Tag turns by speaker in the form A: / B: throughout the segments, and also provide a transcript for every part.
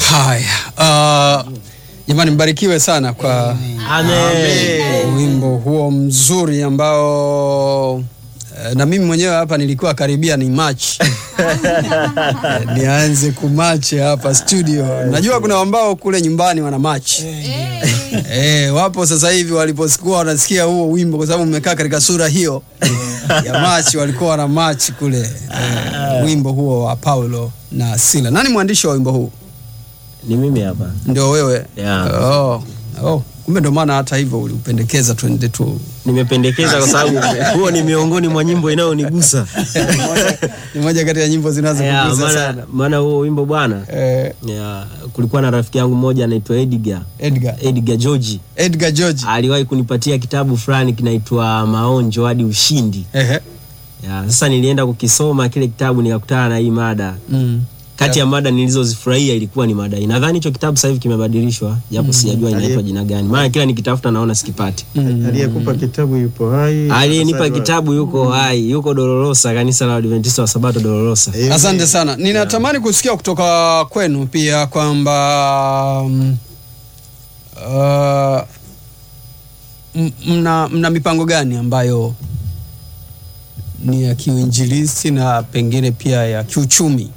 A: Haya, uh, jamani, mbarikiwe sana kwa
B: Amen.
A: wimbo huo mzuri ambao eh, na mimi mwenyewe hapa nilikuwa karibia ni match Eh, nianze kumache hapa studio. Najua kuna ambao kule nyumbani wana match eh, wapo sasa hivi waliposikuwa wanasikia huo wimbo, kwa sababu mmekaa katika sura hiyo ya match, walikuwa wana match kule eh, wimbo huo wa Paulo na Sila. Nani mwandishi wa wimbo huu?
B: Ni mimi hapa.
A: Ndio wewe?
B: Yeah.
A: Oh, oh. Kumbe ndo maana hata hivyo uliupendekeza tuende tu
B: Nimependekeza kwa sababu huo ni miongoni mwa nyimbo inayonigusa.
A: ni moja kati ya nyimbo
B: Yeah,
A: zinazokugusa
B: maana
A: sana.
B: maana huo wimbo bwana
A: Eh,
B: yeah, kulikuwa na rafiki yangu mmoja anaitwa Edgar
A: Edgar
B: Edgar George
A: Edgar George.
B: aliwahi kunipatia kitabu fulani kinaitwa Maonjo hadi Ushindi.
A: Ehe.
B: Yeah, sasa nilienda kukisoma kile kitabu nikakutana na hii mada.
A: Mm.
B: Kati ya mada nilizozifurahia ilikuwa ni mada hii. Nadhani hicho kitabu sasa hivi kimebadilishwa japo sijajua inaitwa jina gani. Maana kila nikitafuta naona sikipati.
C: aliyekupa kitabu yupo hai
B: Aliyenipa
C: Sasa-
B: kitabu yuko hai, yuko Dolorosa, kanisa la Adventista wa Sabato Dolorosa.
C: Eh,
A: Asante sana. Ninatamani kusikia kutoka kwenu pia kwamba mm, uh, m- mna, mna mipango gani ambayo ni ya kiuinjilisti na pengine pia ya kiuchumi?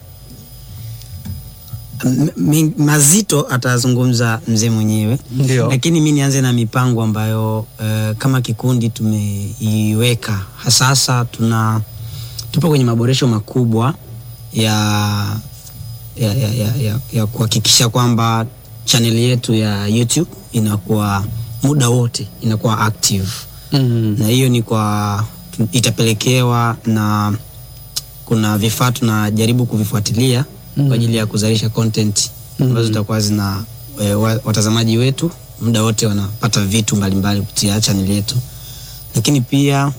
D: M- mi- mazito atazungumza mzee mwenyewe
A: Ndio.
D: lakini mi nianze na mipango ambayo uh, kama kikundi tumeiweka hasasa tuna tupo kwenye maboresho makubwa ya ya, ya, ya, ya, ya kuhakikisha kwamba chaneli yetu ya youtube inakuwa muda wote inakuwa active
A: Mm.
D: na hiyo ni kwa itapelekewa na kuna vifaa tunajaribu kuvifuatilia
A: Mm.
D: kwa ajili ya kuzalisha content ambazo zitakuwa zina e, wa- watazamaji wetu muda wote wanapata vitu mbalimbali kupitia channel yetu lakini pia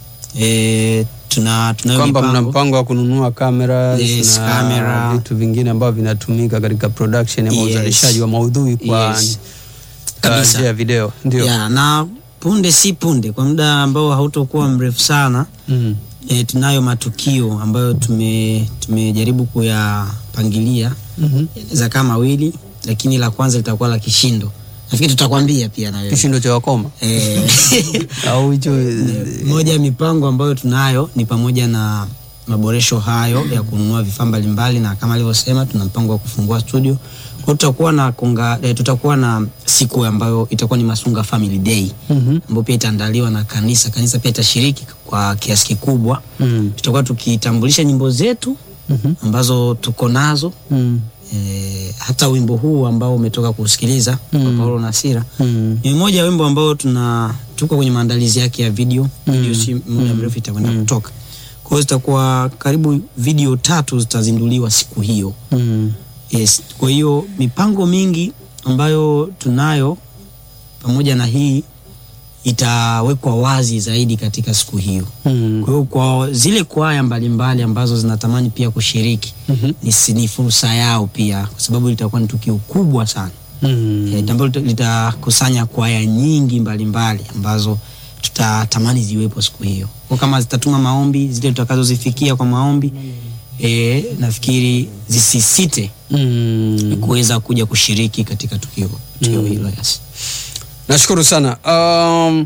D: e, tuna tunayo
A: kwamba mna
D: mipango
A: mpango wa kununua kamera
D: Yes,
A: na
D: camera.
A: vitu vingine ambavyo vinatumika katika production ama
D: Yes.
A: uzalishaji wa maudhui kwa
D: Yes.
A: uh,
D: Kabisa.
A: njia ya video ndio
D: ya, na punde si punde kwa muda ambao hautokuwa mrefu sana
A: mm.
D: e, tunayo matukio ambayo tume tumejaribu kuyapangilia
A: Mhm.
D: yanaweza kaa mawili lakini la kwanza litakuwa la kishindo nafikiri tutakwambia pia na wewe
A: kishindo cha wakoma
D: Eh,
A: au hicho
D: moja ya mipango ambayo tunayo ni pamoja na maboresho hayo ya kununua vifaa mbalimbali na kama alivyosema tuna mpango wa kufungua studio kwa tutakuwa na konga, eh, tutakuwa na siku ambayo itakuwa ni Masunga Family Day
A: Mhm.
D: ambayo pia itaandaliwa na kanisa kanisa pia itashiriki kwa kiasi kikubwa
A: Mm.
D: tutakuwa tukitambulisha nyimbo zetu
A: Mhm.
D: ambazo tuko nazo
A: Mm.
D: e, hata wimbo huu ambao umetoka kusikiliza mm. wa Paulo na Sira
A: Mm.
D: ni mmoja ya wimbo ambao tuna tuko kwenye maandalizi yake ya video video si muda mrefu itakwenda kutoka kwa hiyo zitakuwa karibu video tatu zitazinduliwa siku hiyo
A: Mm.
D: yes kwa hiyo mipango mingi ambayo tunayo pamoja na hii itawekwa wazi zaidi katika siku hiyo
A: Mm.
D: kwa hiyo kwa zile kwaya mbalimbali ambazo zinatamani pia kushiriki
A: Mhm.
D: ni, si- ni fursa yao pia kwa sababu litakuwa ni tukio kubwa sana
A: Mm.
D: Eh, ambalo lita- litakusanya kwaya nyingi mbalimbali ambazo tutatamani ziwepo siku hiyo kwa kama zitatuma maombi zile tutakazozifikia kwa maombi e, nafikiri zisisite
A: Mm.
D: kuweza kuja kushiriki katika tukio, tukio hilo yes.
A: nashukuru sana um,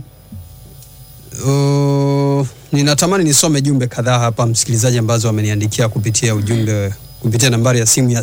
A: uh, ninatamani nisome jumbe kadhaa hapa msikilizaji ambazo wameniandikia kupitia ujumbe kupitia nambari ya simu ya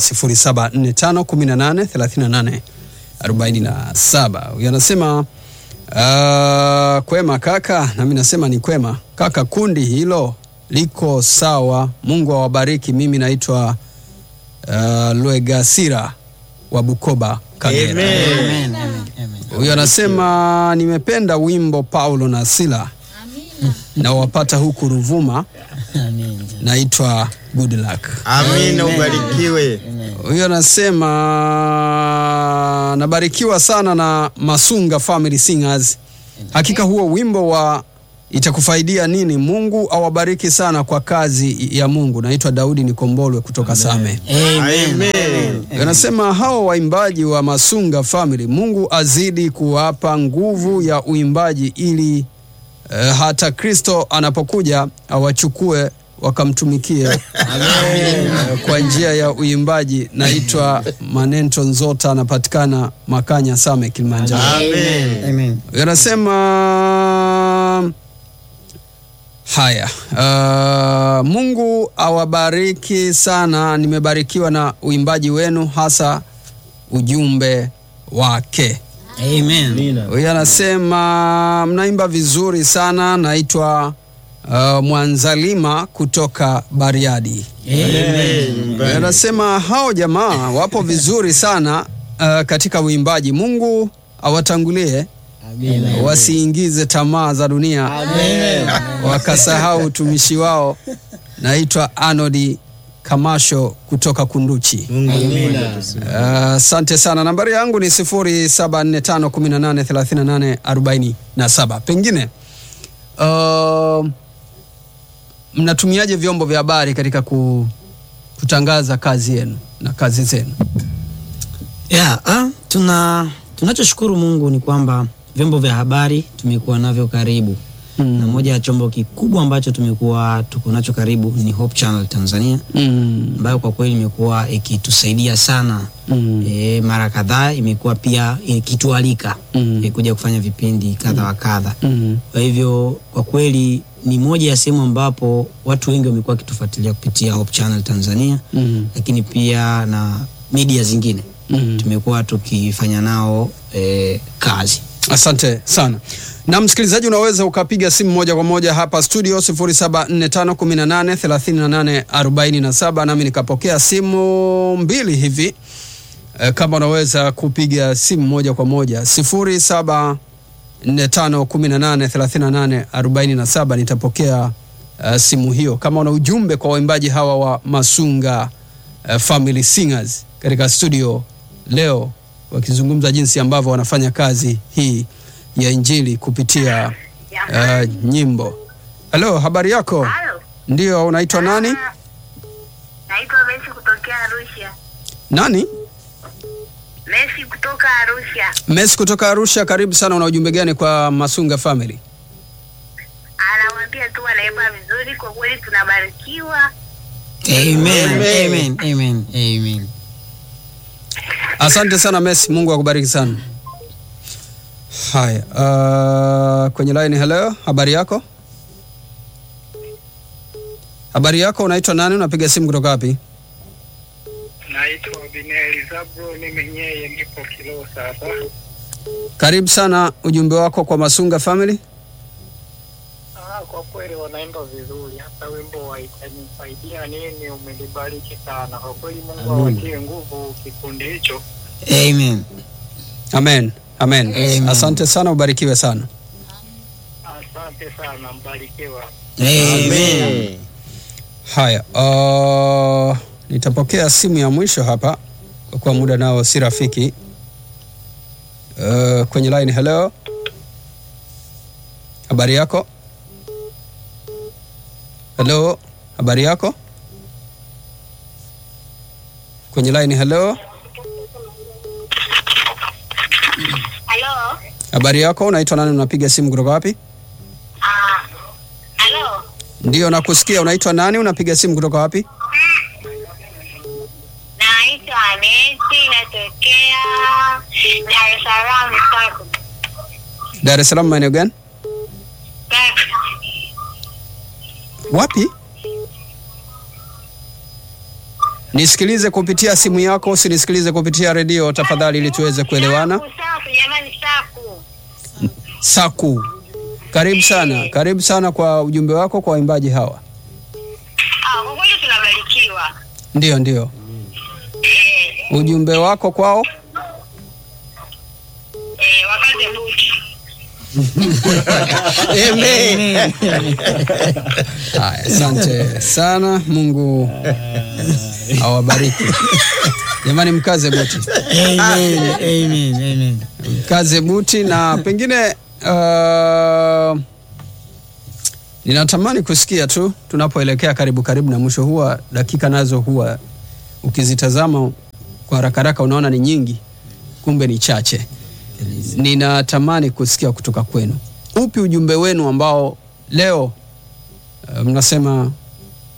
A: 0745183847 huyu anasema uh, kwema kaka nami nasema ni kwema kaka kundi hilo liko sawa mungu awabariki mimi naitwa uh, lwegasira wa bukoba kagera
C: Amen.
D: Amen, amen, amen.
A: huyo anasema nimependa wimbo paulo na sila na wapata huku ruvuma
D: Amen.
A: naitwa good luck
C: amina ubarikiwe
A: huyo anasema nabarikiwa sana na masunga family singers hakika huo wimbo wa itakufaidia nini mungu awabariki sana kwa kazi ya mungu naitwa daudi nikombolwe kutoka same
D: Amen.
C: Amen.
A: anasema hao waimbaji wa masunga family mungu azidi kuwapa nguvu ya uimbaji ili eh, hata kristo anapokuja awachukue wakamtumikie eh, kwa njia ya uimbaji. Naitwa Manento Nzota, anapatikana Makanya Same, Kilimanjaro.
C: Amen.
D: Amen.
A: Yanasema haya, uh, Mungu awabariki sana. Nimebarikiwa na uimbaji wenu, hasa ujumbe wake.
D: Amen.
A: Huyu anasema mnaimba vizuri sana. Naitwa uh, Mwanzalima kutoka Bariadi.
D: Amen.
A: Huyu anasema hao jamaa wapo vizuri sana uh, katika uimbaji. Mungu awatangulie wasiingize tamaa za dunia wakasahau utumishi wao. Naitwa Anodi Kamasho kutoka Kunduchi.
C: Mungu mmoja
A: Uh, Asante sana. Nambari yangu ni 0745183847. Pengine uh, mnatumiaje vyombo vya habari katika ku, kutangaza kazi yenu na kazi zenu?
D: Yeah, ah, tuna tunachoshukuru Mungu ni kwamba vyombo vya habari tumekuwa navyo karibu
A: Mm.
D: na moja ya chombo kikubwa ambacho tumekuwa tuko nacho karibu ni Hope Channel Tanzania
A: Mm.
D: ambayo kwa kweli imekuwa ikitusaidia sana
A: Mm.
D: e, mara kadhaa imekuwa pia ikitualika
A: Mm.
D: e, kuja kufanya vipindi kadha wa kadha
A: Mm.
D: kwa hivyo kwa kweli ni moja ya sehemu ambapo watu wengi wamekuwa wakitufuatilia kupitia Hope Channel Tanzania
A: Mm.
D: lakini pia na media zingine
A: Mm.
D: tumekuwa tukifanya nao e, kazi
A: Asante sana. Na msikilizaji, unaweza ukapiga simu moja kwa moja hapa studio 0745183847 nami nikapokea simu mbili hivi e, kama unaweza kupiga simu moja kwa moja 0745183847 nitapokea uh, simu hiyo. Kama una ujumbe kwa waimbaji hawa wa Masunga uh, Family Singers katika studio leo wakizungumza jinsi ambavyo wanafanya kazi hii ya injili kupitia uh, nyimbo. Halo, habari yako?
E: Halo.
A: Ndio, unaitwa nani?
E: Ah, Naitwa Messi kutokea Arusha.
A: Nani?
E: Messi kutoka Arusha.
A: Messi kutoka Arusha. Karibu sana. Una ujumbe gani kwa Masunga Family?
E: Anawambia tu wanaimba vizuri, kwa kweli tunabarikiwa.
D: amen,
C: Amen.
D: amen, amen, amen.
A: Asante sana Messi, Mungu akubariki sana. Haya, uh, kwenye line. Hello, habari yako? Habari yako, unaitwa nani? Unapiga simu kutoka wapi?
F: Naitwa Bineli Zabro, ni mwenyewe nipo Kiloo sasa.
A: Karibu sana, ujumbe wako kwa Masunga Family.
F: Ah, kwa kweli wanaimba vizuri, hata wimbo wa itanisaidia nini umenibariki sana kwa kweli. Mungu awatie nguvu kikundi hicho.
D: Amen.
A: Amen, amen.
D: Amen.
A: Asante sana, ubarikiwe sana.
F: Asante sana, mbarikiwa.
D: Amen.
C: Amen.
A: Haya, uh, nitapokea simu ya mwisho hapa kwa kuwa muda nao si rafiki. Uh, kwenye line. Hello, habari yako? Hello, habari yako? Kwenye line. Hello,
E: Halo.
A: habari yako? Unaitwa nani? Unapiga simu kutoka wapi?
E: Ah, halo.
A: Ndio, nakusikia. Unaitwa nani? Unapiga simu kutoka wapi?
E: Naitwa Messi, natokea Dar es Salaam Sako.
A: Dar es Salaam, maeneo gani? Wapi? Nisikilize kupitia simu yako, usinisikilize kupitia redio tafadhali, ili tuweze kuelewana.
E: Saku, saku, jamani, saku.
A: Saku, karibu sana, karibu sana kwa ujumbe wako kwa waimbaji hawa.
E: Ah, kwa kweli tunabarikiwa.
A: Ndio, ndio,
E: Eh,
A: ujumbe wako kwao.
E: eh, wakaze buti.
C: Amen.
A: Haya, asante sana, Mungu awabariki jamani, mkaze buti.
D: Amen. Amen. Amen.
A: kaze buti na pengine uh, ninatamani kusikia tu tunapoelekea karibu karibu na mwisho, huwa dakika nazo huwa ukizitazama kwa haraka haraka unaona ni nyingi, kumbe ni chache. Ninatamani kusikia kutoka kwenu, upi ujumbe wenu ambao leo uh, mnasema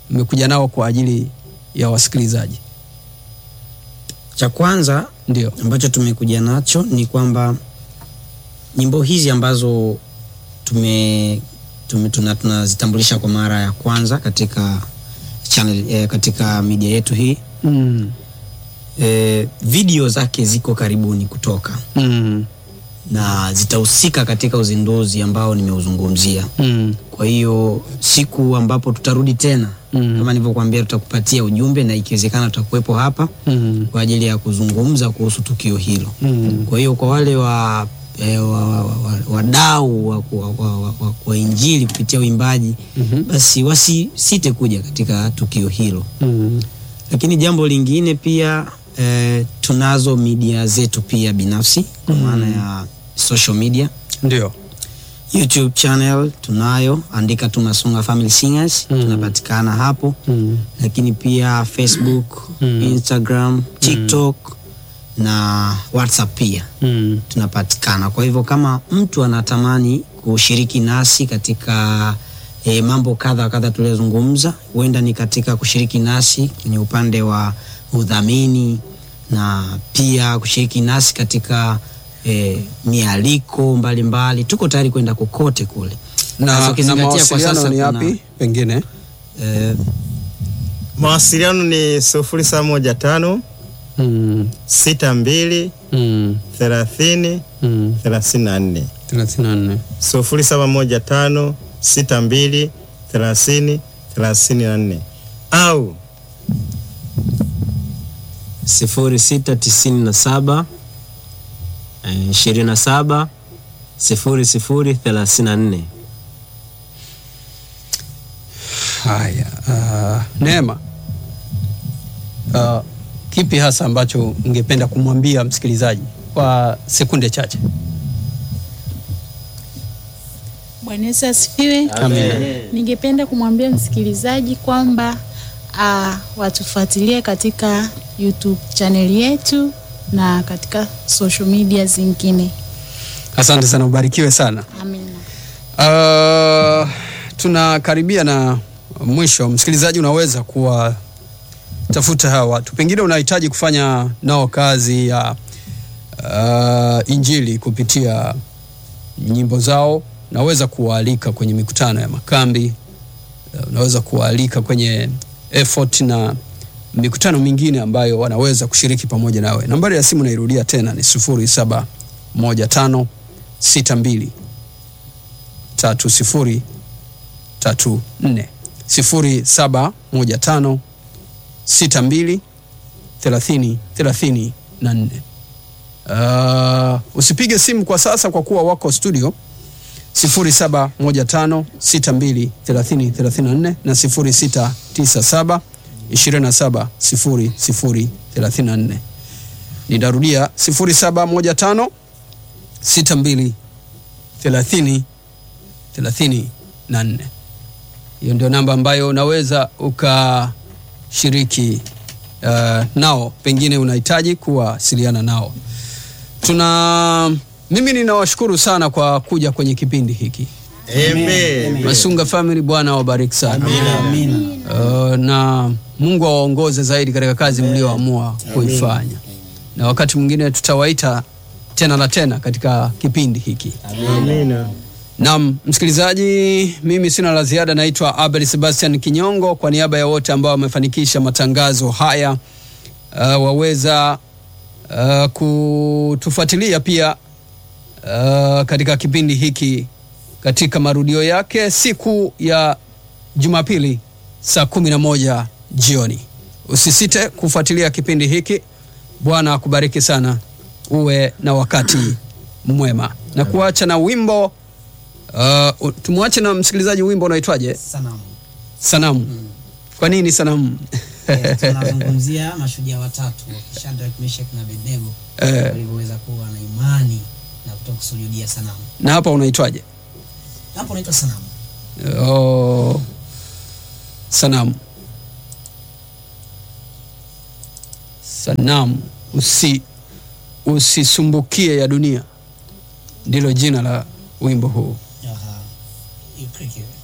A: mmekuja nao kwa ajili ya wasikilizaji?
D: cha kwanza
A: Ndio.
D: ambacho tumekuja nacho ni kwamba nyimbo hizi ambazo tume, tume tuna, tunazitambulisha kwa mara ya kwanza katika channel, eh, katika media yetu hii
A: Mm.
D: eh, video zake ziko karibuni kutoka
A: Mm.
D: na zitahusika katika uzinduzi ambao nimeuzungumzia
A: Mm.
D: kwa hiyo siku ambapo tutarudi tena
A: Mm.
D: kama nilivyokuambia tutakupatia ujumbe na ikiwezekana tutakuwepo hapa
A: Mm.
D: kwa ajili ya kuzungumza kuhusu tukio hilo
A: Mm.
D: kwa hiyo kwa wale wa eh, wa- wa- wa- wadau wa, wa, wa, wa, wa, wa injili kupitia uimbaji
A: Mhm.
D: basi wasisite kuja katika tukio hilo
A: Mm.
D: lakini jambo lingine pia eh, tunazo media zetu pia binafsi kwa maana ya social media
A: Ndio.
D: youtube channel tunayo andika tu masunga family singers
A: Mm.
D: tunapatikana hapo
A: Mm.
D: lakini pia facebook
A: Mm.
D: instagram tiktok na whatsapp pia
A: Mm.
D: tunapatikana kwa hivyo kama mtu anatamani kushiriki nasi katika e, mambo kadha wa kadha tuliyozungumza huenda ni katika kushiriki nasi kwenye upande wa udhamini na pia kushiriki nasi katika e, mialiko mbalimbali mbali. tuko tayari kwenda kokote kule Sasa
A: Na, na
D: ukizingatia kwa
A: mawasiliano
D: sasa
A: ni
D: kuna-
A: yapi pengine?
D: e,
C: mawasiliano ni sufuri saba moja tano
A: Mm.
C: sita mbili
A: Mm.
C: thelathini
A: Mm.
C: thelathini na nne
A: 34.
C: sufuri saba moja tano sita mbili thelathini thelathini na nne au
B: sifuri sita tisini na saba eh, ishirini na saba sifuri sifuri thelathini na nne
A: Haya, uh, Neema, uh, kipi hasa ambacho ungependa kumwambia msikilizaji kwa sekunde chache?
G: Bwana Yesu asifiwe.
A: Amina.
G: Ningependa kumwambia msikilizaji kwamba uh, watufuatilie katika YouTube channel yetu na katika social media zingine.
A: Asante sana, ubarikiwe sana.
G: Amina.
A: Uh, tunakaribia na mwisho. Msikilizaji, unaweza kuwatafuta hawa watu, pengine unahitaji kufanya nao kazi ya uh, injili kupitia nyimbo zao. Unaweza kuwaalika kwenye mikutano ya makambi, uh, unaweza kuwaalika kwenye effort na mikutano mingine ambayo wanaweza kushiriki pamoja nawe. Nambari ya simu nairudia tena ni sufuri saba moja tano sita mbili tatu sifuri tatu nne sifuri saba moja tano sita mbili thelathini thelathini na nne. Uh, usipige simu kwa sasa kwa kuwa wako studio sifuri saba moja tano sita mbili thelathini thelathini na nne na sifuri sita tisa saba ishirini na saba sifuri sifuri thelathini na nne. Nitarudia sifuri saba moja tano sita mbili thelathini thelathini na nne. Hiyo ndio namba ambayo unaweza ukashiriki uh, nao, pengine unahitaji kuwasiliana nao. Tuna mimi ninawashukuru sana kwa kuja kwenye kipindi hiki
C: Amen.
A: Masunga Family, Bwana awabariki sana
D: amina
A: uh, na Mungu awaongoze zaidi katika kazi mlioamua kuifanya, na wakati mwingine tutawaita tena na tena katika kipindi hiki.
C: Amina.
A: Naam, msikilizaji, mimi sina la ziada. Naitwa Abel Sebastian Kinyongo, kwa niaba ya wote ambao wamefanikisha matangazo haya. Uh, waweza uh, kutufuatilia pia uh, katika kipindi hiki katika marudio yake siku ya Jumapili saa kumi na moja jioni. Usisite kufuatilia kipindi hiki. Bwana akubariki sana, uwe na wakati mwema, na kuacha na wimbo Uh, tumwache na msikilizaji, wimbo unaitwaje?
D: sanamu
A: Sanamu. Kwa nini sanamu?
D: Eh, tunazungumzia mashujaa watatu Shadrach, Meshach na Abednego
A: Eh,
D: walivyoweza kuwa na imani na kutokusujudia sanamu.
A: na hapa unaitwaje?
D: Hapo unaitwa sanamu.
A: Oh, sanamu. Sanamu. Usi usisumbukie ya dunia, ndilo jina la wimbo huu.
D: Aha. You click it.